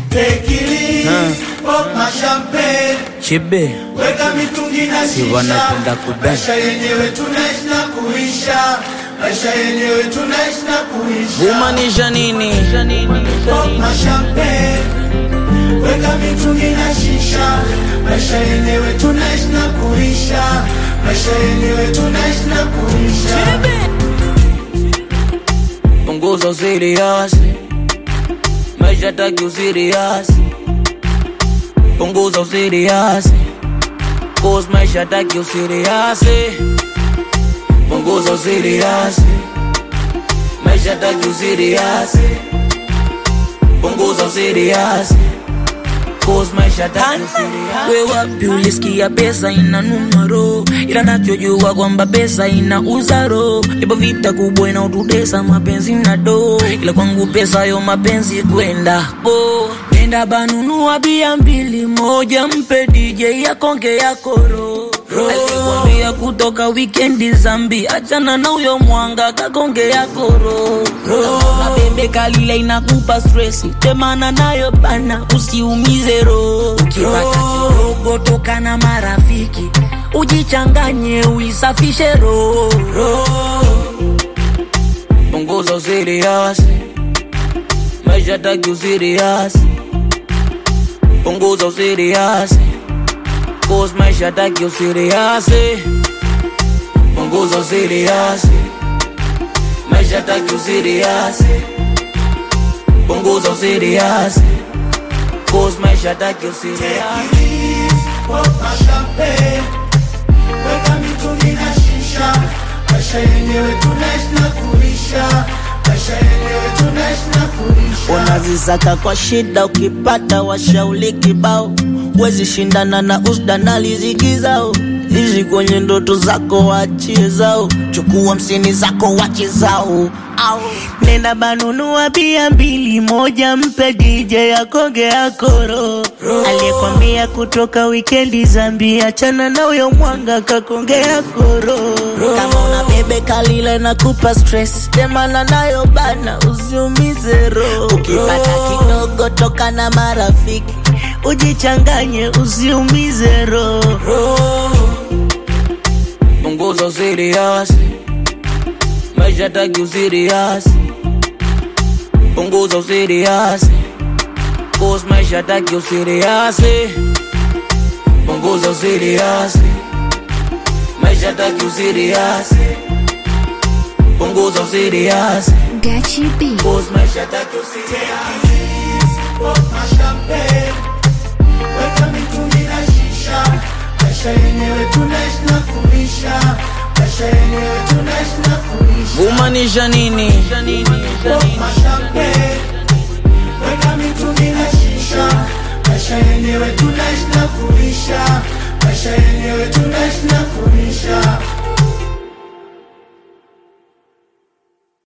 Take it easy, pop my champagne. Chibe, Weka mitungi na Si shisha. wanapenda kudance. Maisha yenyewe tunaishi na kuisha. Maisha yenyewe tunaishi na kuisha. humaanisha nini? Pop my champagne. Weka mitungi na shisha. Maisha yenyewe tunaishi na kuisha. Maisha yenyewe tunaishi na kuisha. Punguza usiriasi, maisha taki usiriasi. Punguza usiriasi, cause maisha taki usiriasi. Punguza usiriasi, maisha taki usiriasi. Punguza usiriasi, cause maisha taki usiriasi. We wapi ulisikia pesa ina numero, ila nachojua kwamba pesa ina uzaro. Ipo vita kubwa inaotutesa mapenzi na do, ila kwangu pesa yo mapenzi kwenda bo. Nenda banunua bia mbili, moja mpe DJ yakonge ya koro alikwambia kutoka wikendi zambi, achana na huyo mwanga kakonge ya koro na bembe kalile inakupa stresi, temana nayo bana, usiumize roho. Ukipata kidogo toka na marafiki, ujichanganye uisafishe roho. Punguza usiriasi, maisha taki usiriasi. Punguza usiriasi, cause maisha taki usiriasi. Punguza usiriasi, maisha taki usiriasi. Punguza usiriasi, cause maisha taki usiriasi. Pop my champagne. Weka mitungi na shisha. Maisha yenyewe tunaishi na kuisha. Maisha yenyewe tunaishi na kuisha. unazisaka kwa shida, ukipata washauli kibao, wezi shindana na usda na riziki zao. Ishi kwenye ndoto zako, wachie zao, chukua msini zako, wache zao. Au nenda banunua bia mbili, moja mpe DJ akonge akoro, aliyekwambia kutoka wikendi Zambia, achana na huyo mwanga kakonge akoro. Kama una bebe kalile na kupa stress, temana nayo bana, usiumize roho. Ukipata kidogo toka na marafiki, ujichanganye, usiumize roho. Punguza usiriasi, maisha taki usiriasi. Punguza usiriasi, cause maisha taki usiriasi. Punguza usiriasi, maisha taki usiriasi. Punguza usiriasi, Gachi B. cause maisha taki usiriasi. Pop my champagne. Weka mitungi na shisha. Maisha yenyewe tunaishi na kuisha. Maisha yenyewe tunaishi na kuisha. Humaanisha nini? Pop my champagne. Weka mitungi na shisha. Maisha yenyewe tunaishi na kuisha. Maisha yenyewe tunaishi na kuisha.